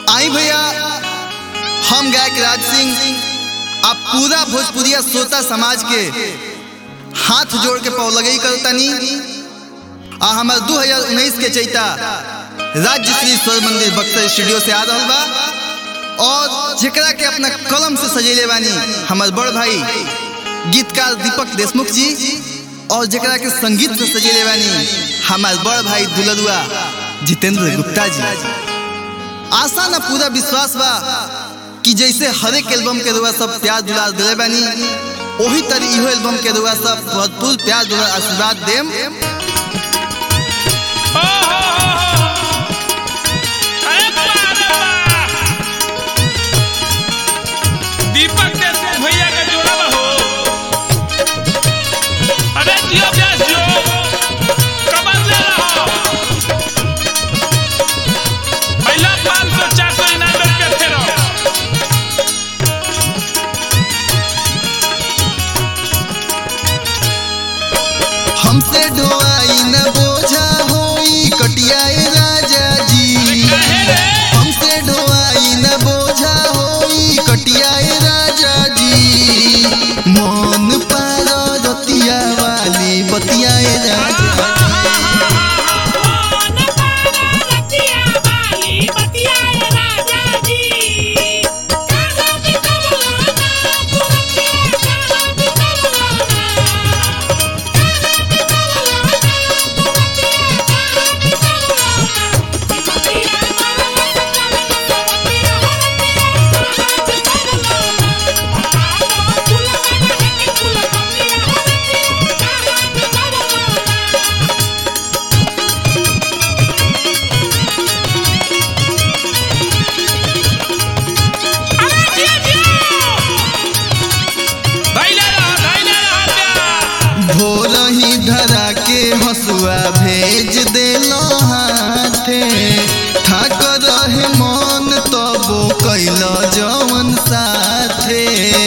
आई भैया हम गायक राज सिंह आप पूरा भोजपुरिया श्रोता समाज के हाथ जोड़ के पौ लगई करतनी आ हमार 2019 के चैता राज्य श्री स्वर मंदिर बक्सर स्टूडियो से आ रहा बा और जेकरा के अपना कलम से सजेले बानी हमार बड़ भाई गीतकार दीपक देशमुख जी और जेकरा के संगीत से सजेले बानी हमार बड़ भाई दुलरुआ जितेंद्र गुप्ता जी आशा ना पूरा विश्वास बा कि जैसे हर एक एल्बम के रुआ सब प्यार दुलार दिले बानी वही तरह इहो एल्बम के रुआ सब भरपूर प्यार दुलार आशीर्वाद देम दीपक देशमुख भैया का जोड़ा बा हो अरे जियो व्यास जियो कमर ले रहा पहला पाँच सौ चार सौ इनाम रुपये थे रहो हमसे ढोआई न बोझा होई कटियाए राजा जी हमसे ढोआई न बोझा होई कटियाए राजा जी मन पार रतिया वाली बतियाए राजा धैले रहो धैले रहो प्यार भोर ही धरा के हसुआ भेज देलो हाथे ठाक रहे मन तबो कैल जवन साथे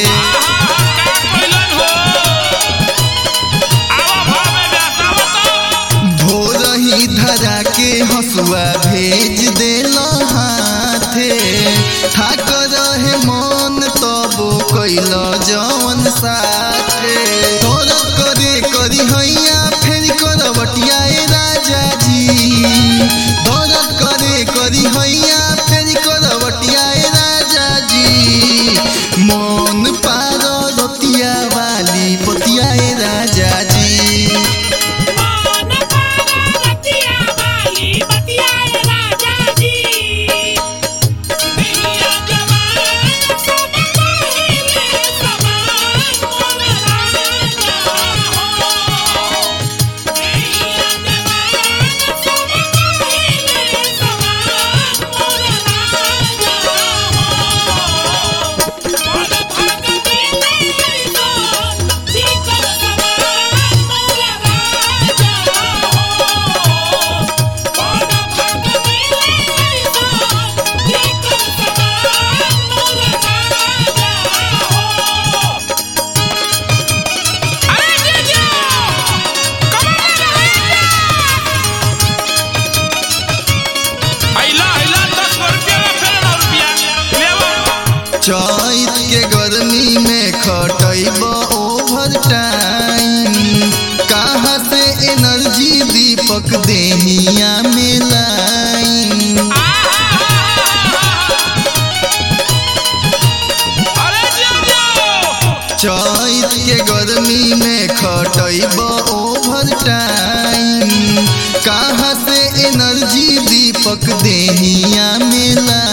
भोर ही धरा के हसुआ भेज देलो हाथे ठाक रहे मन तबो कैल जवन साथे तोर करे करी हैया फेर करवटियाए राजा जी तोर करे करी हैया फेर करवटियाए राजा जी मन पार रतिया वाली पतियाए राजा जी चैत के गर्मी में खटैब ओवर टाइम कहाँ से एनर्जी दीपक देहिया में लाइन चैत के गर्मी में खटैब ओवर टाइम कहाँ से एनर्जी दीपक देहिया में लाइन